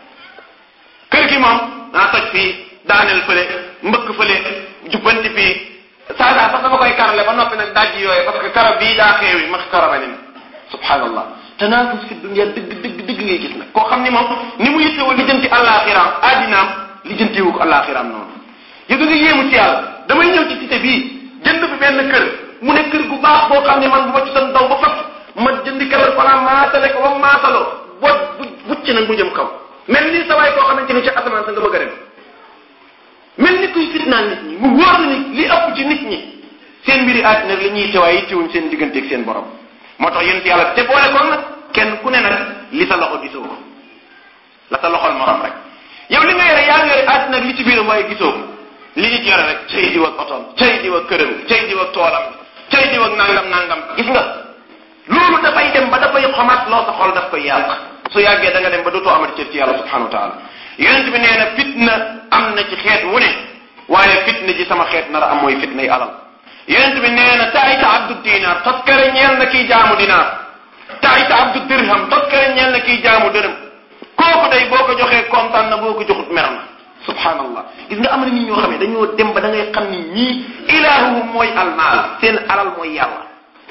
kër gi moom naa toj fii daaneel fële mbëkk fële jubbanti fii saa saa sax dama koy karale ba noppi nag dajji yooyu parce que kara bii daa xeewi ma karaba ni subhanallah tanaafus fi dunya dëgg dëgg dëgg ngay gis nag koo xam ni moom ni mu yittewoo lijjanti àllaaxiraam addinaam lijjantiwu ko àllaaxiraam noonu yëg nga yéemu ci yàlla damay ñëw ci cité bii jënd fi benn kër mu ne kër gu baax boo xam ne man bu ma ci doon daw ba fat ma jëndi keroog fanaa maasale ko ba maasaloo boo bu bucc nag mu jëm kaw mel ni sa waay koo xamante ni ci asamaan sa nga bëgg a dem mel ni kuy fitnaan nit ñi mu wóor ni li ëpp ci nit ñi seen mbiri àddina la ñuy teewaay yittewuñ seen digganteeg seen borom moo tax yéen yàlla te boole koon nag kenn ku ne nag li sa loxo gisoo ko la sa loxol morom rek yow li nga yore yaa ngi yore àddina ak li ci biiram waaye gisoo ko li nit yore rek cay diw ak otoom cay diw ak këram cay diw ak toolam cay diw ak nangam nangam gis nga loolu dafay dem ba dafay xomaat loo sa xol daf koy yàq su yàggee da nga dem ba dootoo amati cër ci yàlla subhanahu wa taala yonent bi nee na fitna am na ci xeet wu ne waaye fitna ji sama xeet nar a am mooy fitna yi alal yonent bi nee na taayita abdu dinaar toskare ñeel na kiy jaamu dinaar taayita abdu dirham toskare ñeel na kiy jaamu dërëm kooku day boo ko joxee kontaan na boo ko joxut mer na subhanallah gis nga am na nit ñoo xam ne dañoo dem ba da ngay xam ni ñii ilaahuhum mooy almaal seen alal mooy yàlla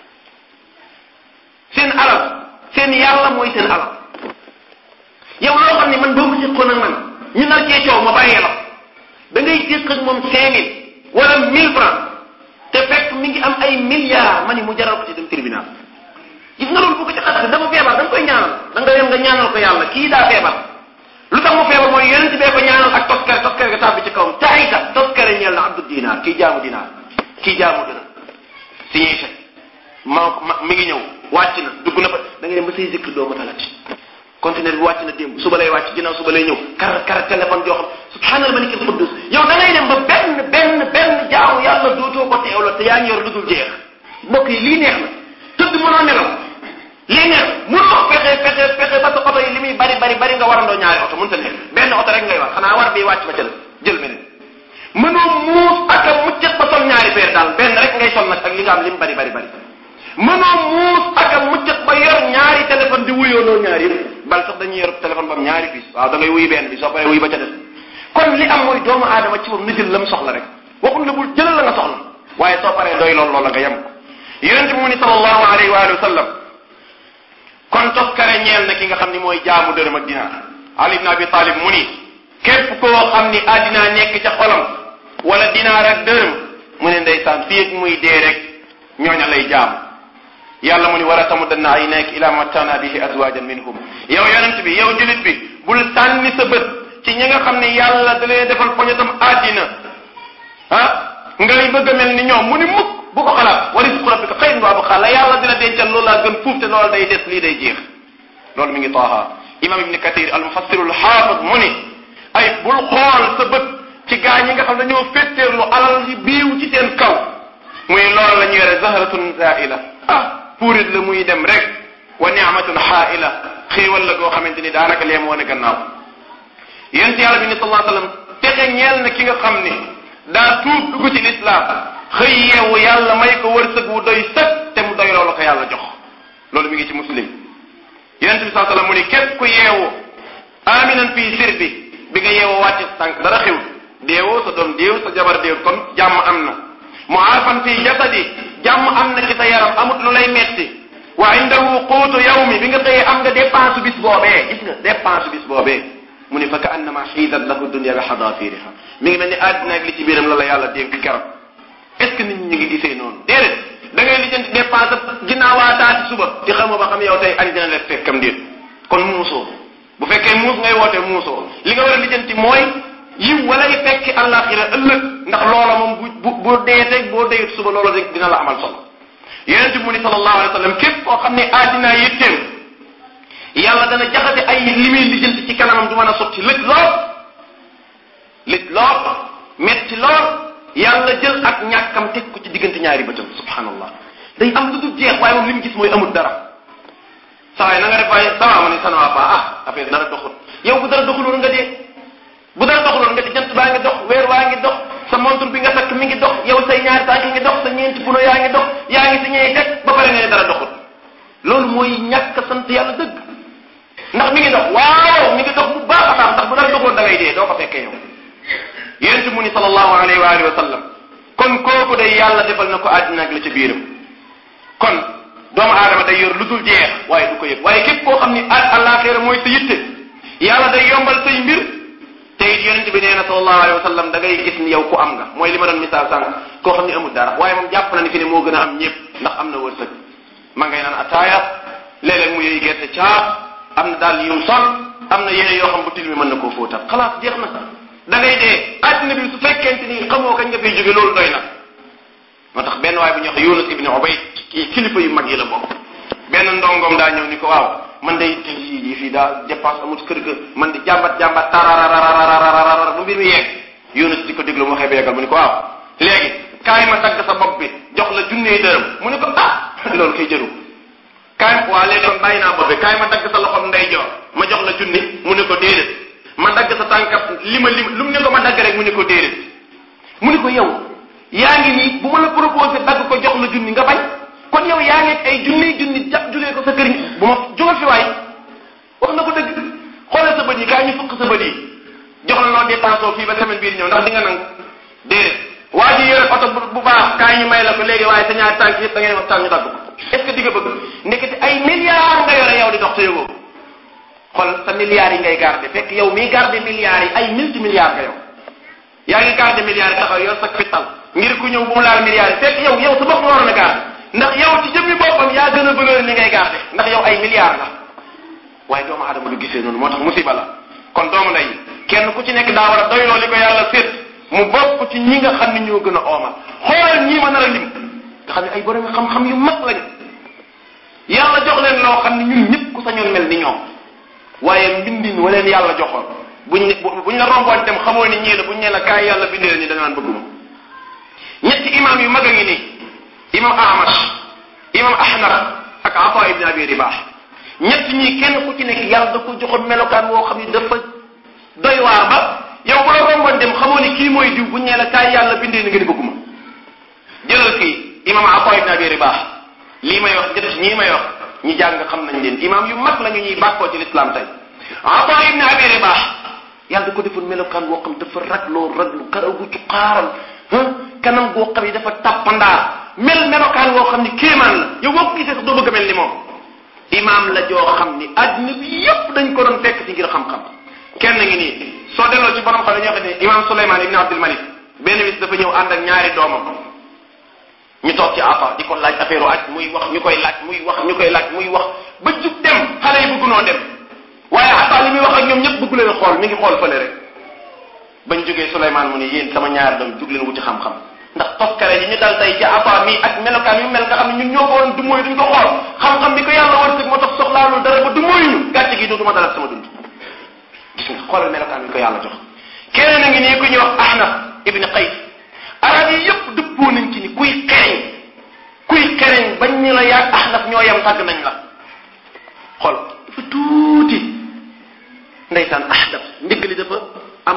seen alal seen yàlla mooy seen alal yow loo xam ne man boo ko séqoon ak man ñu nar cee coow ma bàyyee la da ngay séq ak moom cinq mille wala mille francs te fekk mi ngi am ay milliards ma ni mu jaral ko ci dem tribunal gis nga loolu bu ko ci xasee dafa feebar da nga koy ñaanal da nga dem nga ñaanal ko yàlla kii daa feebar lu tax mu feebar mooy yonent bee ko ñaanal ak toskare toskare ga tàbbi ci kawam taayita toskare ñeel na abdu dinaar kii jaamu dinaar kii jaamu dina signé chèque maa ma mi ngi ñëw wàcc na dugg na fa da ngay dem ba say zikr doo ma talati conteneur bi wàcc na démb suba lay wàcc ginnaaw suba lay ñëw kar kar téléphone joo xam subhaanal malikil quddus yow da ngay dem ba benn benn benn jaamu yàlla dootoo ko teewla te yaa ngi yor lu dul jeex mbokk yi lii neex na tëdd mënoo nelaw lii neex mënoo fexe fexe fexe ba sa oto yi li muy bari bari bari nga warandoo ñaari oto mënta nekk benn oto rek ngay war xanaa war bi wàcc ba ca la jël beneen mënoo muus ak a muccet ba sol ñaari peer daal benn rek ngay sol nag ak li nga am li mu bari bari bari mënoo muus ak a muccet ba yor ñaari téléphone di wuyoonoo ñaari yëpp bal sax dañuy yor téléphone ba am ñaari bis waaw da ngay wuyu benn bi soo paree wuyu ba ca des kon li am mooy doomu aadama ci moom na jël la mu soxla rek waxul la bul jëlal la nga soxla waaye soo paree doy lool loola nga yem ko yonente bi mu ni sallallahu alayhi wa sallam kon toskare ñeel na ki nga xam ni mooy jaamu dërëm ak dinaar ali ibn abi talib mu ni képp koo xam ni addinaa nekk ca xolam wala dinaar ak dërëm mu ne ndeysaan fii ak muy dee rek ñooña lay jaamu yàlla mu ni wala tamuddanna aynayka ila mattana bihi azwajan minhum yow yonent bi yow julit bi bul sànni sa bët ci ñi nga xam ne yàlla da leen defal poñetam àddina ah ngay bëgg a mel ni ñoom mu ni mukk bu ko xalaat wa rizqu rabbika xayrun wa abqa la yàlla dina dencal loolu laa gën fuuf te loolu day des lii day jeex loolu mi ngi taaha imam ibni kathir al mufassir al xaafid mu ni ay bul xool sa bët ci gaa ñi nga xam ne dañoo féttéerlu alal yi biiw ci seen kaw muy loolu la ñu yore zahratun zaila ah puurit la muy dem rek wa ni'matun xaaila xéewal la goo xamante ni daanaka lee moo ne gannaaw yéen ci yàlla bi ni sallallahu alayhi wasallam texe ñeel na ki nga xam ni daa tuub dugg ci lislaam xëy yeewu yàlla may ko wërsëg wu doy sëg te mu doy loolu ko yàlla jox loolu mi ngi ci muslim yonente bi sallallahu alayhi wasallam mu ni képp ku yeewu aminan fii sirbi bi nga yeewoo wàcc tànk dara xew deewoo sa doom deew sa jabar deew kon jàmm am na muafan fii jasadi jàmm am na ci sa yaram amut lu lay metti wa indahu quutu yawmi bi nga xëyee am nga dépense bis boobee gis nga dépense bis boobee mu ni fa ka annama xiidat lahu dunya bi xadaafiriha mi ngi mel ni àddina ak li ci biiram la la yàlla dénk keroog est ce que nit ñi ñu ngi gisee noonu déedéet da ngay lijjanti dépense ginnaawaataati suba ci xamoo ba xam yow tey añ dina la fekkam déet kon muusoo bu fekkee muus ngay woote muusoo li nga war a lijjanti mooy yiw walay fekki àllaaxira ëllëg ndax loola moom bu bu boo dee teg boo deyut suba loola rek dina la amal solo yonente bi mu ni sallallahu alayhi wa sallam képp koo xam ne addinaa yitteem yàlla dana jaxase ay li muy lijjanti ci kanamam du mën a sotti lëj lool lëj lool metti lool yàlla jël ak ñàkkam teg ko ci diggante ñaari bëtam subhanallah day am lu dul jeex waaye moom li mu gis mooy amul dara saa yi na nga def waaye sawa ma ni sanwa pa ah affaire dara doxul yow bu dara doxuloon nga dee bu dara doxuloon nga di jant baa ngi dox weer waa ngi dox sa montre bi nga takk mi ngi dox yow say ñaari tànk ngi dox sa ñeenti puno yaa ngi dox yaa ngi si ñeey teg ba pare nga ne dara doxul loolu mooy ñàkk sant yàlla dëgg ndax mi ngi dox waaw mi ngi dox bu baax a baax ndax bu dara doxoon da ngay dee doo ko fekkee yow yonent mu ni sallallahu alayhi wa alihi wa sallam kon kooku day yàlla defal na ko àddina ak la ca biiram kon doomu aadama day yor lu dul jeex waaye du ko yëg waaye képp koo xam ni al àllaaxira mooy sa yitte yàlla day yombal say mbir te it yonent bi nee na sallallahu alayhi wa sallam da ngay gis ni yow ku am nga mooy li ma doon misaal sànq koo xam ni amul dara waaye moom jàpp na ni fi ne moo gën a am ñëpp ndax am na wërsëg ma ngay naan ataaya léeg-léeg mu yëy gerte caaf am na daal yum sol am na yére yoo xam bu til mi mën na koo fóotal xalaas jeex na da ngay dee àddina bi su fekkente ni xamoo kañ nga fiy jóge loolu doy na moo tax benn waay bu ñuy wax Yunus ibn Ubayd kii kilifa yu mag yi la bokk benn ndongoom daa ñëw ni ko waaw man day te yi fii daa dépense amul kër ga man di jàmbat jàmbat tararararararararar bu mbir mi yeeg Yunus di ko déglu mu waxee ba yeggal mu ni ko waaw léegi kaay ma dagg sa bopp bi jox la junnee dërëm mu ni ko ah loolu koy jëru kaay waa léegi kon bàyyi naa bopp bi kaay ma dagg sa loxom ndeyjoor ma jox la junni mu ni ko déedéet ma dagg sa tànkat li ma li lu mu ne ko ma dagg rek mu ni ko déedéet mu ni ko yow yaa ngi nii bu ma la proposé dagg ko jox la junni nga bañ kon yow yaa ngi ay junni junni jàpp julee ko sa kër bu ma jógal fi waay wax na ko dëgg xoolal sa bët yi kaay ñu fukk sa bët yi jox la loo dépensé fii ba semaine bii ñëw ndax di nga nangu déedéet waa ji yore oto bu baax kaay ñu may la ko léegi waaye sa ñaari tànk yëpp da ngay waxtaan ñu dagg ko est-ce que di nga bëgg ndekete ay milliards nga yore yow di dox te yëgoo xool sa milliards yi ngay garder fekk yow miy garder milliards yi ay multi milliards nga yow yaa ngi garder milliards yi taxaw yor sa fital ngir ku ñëw bu mu laal milliards yi fekk yow yow sa bopp nga waroon a garder ndax yow ci jëmmi boppam yaa gën a valeur li ngay garder ndax yow ay milliards la waaye doomu aadama du gisee noonu moo tax musiba la kon doomu ndey kenn ku ci nekk daa war a doyloo li ko yàlla séet mu bokk ci ñi nga xam ne ñoo gën a oomal xoolal ñii ma nar a lim nga xam ne ay borom xam-xam yu mag lañu yàlla jox leen loo xam ne ñun ñëpp ku sañoon mel ni ñoom waaye mbindin wa leen yàlla joxoon buñ ne buñ la romboon dem xamoo ni ñii la buñ ne la kaay yàlla bindee ni da nga naan bëgguma ñetti imam yu mag a ngi nii imam Ahmad imam Ahnaf ak Ata ibn Abi Ribah ñett ñi kenn ku ci nekk yàlla da ko joxoon melokaan woo xam ni dafa doy waar ba yow bu la romboon dem xamoo ni kii mooy diw buñ ne la kaay yàlla bindee ni nga ni bëgguma jëlal kii imam Ata ibn Abi Ribah lii may wax ñett ñii may wax ñi jàng xam nañ leen imam yu mag la ñu ñuy bàkkoo ci l'islam tey Ata ibn Abi Ribah yàlla da ko defoon melokaan woo xam dafa ragloo raglu karaw gu ci xaaral kanam goo xam ni dafa tàppandaar mel melokaan woo xam ni kéemaan la yow boo ko gisee sax doo bëgg a mel ni moom imaam la joo xam ni adduna bi yépp dañ ko doon fekk ci ngir xam-xam kenn ngi nii soo delloo ci borom xam ne ñoo xam ne imaam Souleymane ibn Abdul Malik benn bis dafa ñëw ànd ak ñaari doomam ñu toog ci afa di ko laaj affaire aj muy wax ñu koy laaj muy wax ñu koy laaj muy wax ba jug dem xale yi bëgg noo dem waaye afa li muy wax ak ñoom ñëpp bëgg leen xool mi ngi xool fële rek bañ jógee Souleymane mu ne yéen sama ñaari doom jug leen wuti xam-xam ndax toskare yi ñu dal tey ci afa mi ak melokaan yu mel nga xam ne ñun ñoo ko woon du mooy duñ ko xool xam-xam bi ko yàlla wërsëg moo tax soxlaalul dara ba du mooy ñu gàcce gi dootuma dalal sama dund gis nga xoolal melokaan bi ko yàlla jox keneen a ngi nii ku ñuy wax ahnaf ibni qays arab yi yëpp dëppoo nañ ci ni kuy xereñ kuy xereñ bañ ni la yaag ahnaf ñoo yem tàgg nañ la xool dafa tuuti ndeysaan ahnaf ndigg li dafa am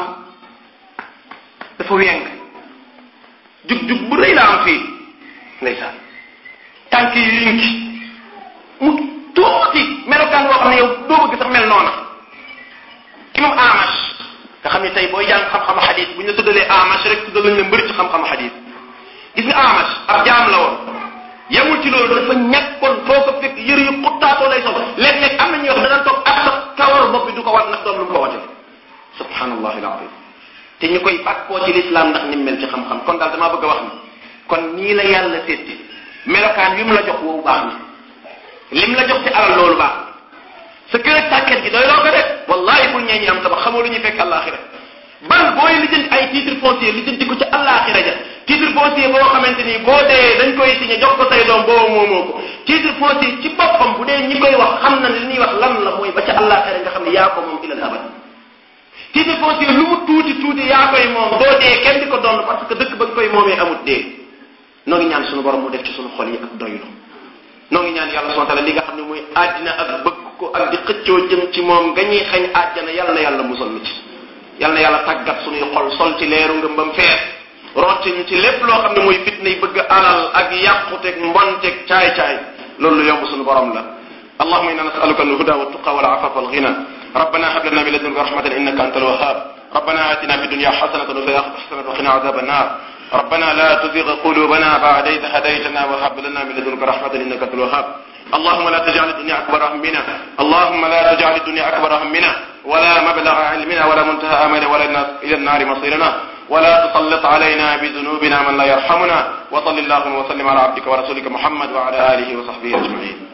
dafa weng jug-jug bu rëy la am fii ndeysaan tànk yi yënki mu tuuti melokaan boo xam ne yow doo bëgg sax mel noona imam amash nga xam ne tey booy jàng xam-xamu xadis bu ñu la tuddalee amash rek tuddal lañ la mbëri ci xam-xamu xadis gis nga amash ab jaam la woon yemul ci loolu dafa ñàkkoon foo ko fekk yëre yu xuttaatoo lay sol léeg-léeg am na ñuy wax dana toog ak sax kawaru bopp bi du ko wat ndax doom lu mu ko wate subhanallahi alazim te ñu koy bàkkoo ci lislaam ndax ni mel ci xam-xam kon daal damaa bëgg a wax ni kon nii la yàlla sétti melokaan wi mu la jox woowu baax na lim la jox ci alal loolu baax sa kër ak sàkket gi doy loo ko de wallahi bul ñee ñi am tabax xamoo lu ñuy fekk àllaaxira ban booy lijjanti ay titre foncier lijjanti ko ci àllaaxira ja titre foncier boo xamante ni boo dee dañ koy signé jox ko say doom boobu moomoo ko titre foncier ci boppam bu dee ñi koy wax xam na li ñuy wax lan la mooy ba ca àllaaxira nga xam ne yaa ko moom ilal abad titre foncier lu mu tuuti tuuti yaa koy moom boo dee kenn di ko doon parce que dëkk ba nga koy moomee amut dee noo ngi ñaan suñu borom mu def ci suñu xol yi ak doylu noo ngi ñaan yàlla subhanahu wa ta'ala li nga xam ne mooy àddina ak bëgg ko ak di xëccoo jëm ci moom nga ñuy xañ àjjana yal na yàlla musal nu ci yal na yàlla tàggat suñuy xol sol ci leeru ngëmbam fees rotti ñu ci lépp loo xam ne mooy fitna yi bëgg alal ak yàquteeg mbonteeg caay-caay loolu lu yomb suñu borom la اللهم انا نسالك الهدى والتقى والعفاف والغنى ربنا هب لنا من لدنك رحمه انك انت الوهاب ربنا اتنا في الدنيا حسنه وفي الاخره حسنه وقنا عذاب النار ربنا لا تزغ قلوبنا بعد إذ هديتنا وهب لنا من لدنك رحمة إنك أنت الوهاب اللهم لا تجعل الدنيا أكبر همنا اللهم لا تجعل الدنيا أكبر همنا ولا مبلغ علمنا ولا منتهى أملنا ولا إلى النار مصيرنا ولا تسلط علينا بذنوبنا من لا يرحمنا وصل اللهم وسلم على عبدك ورسولك محمد وعلى آله وصحبه أجمعين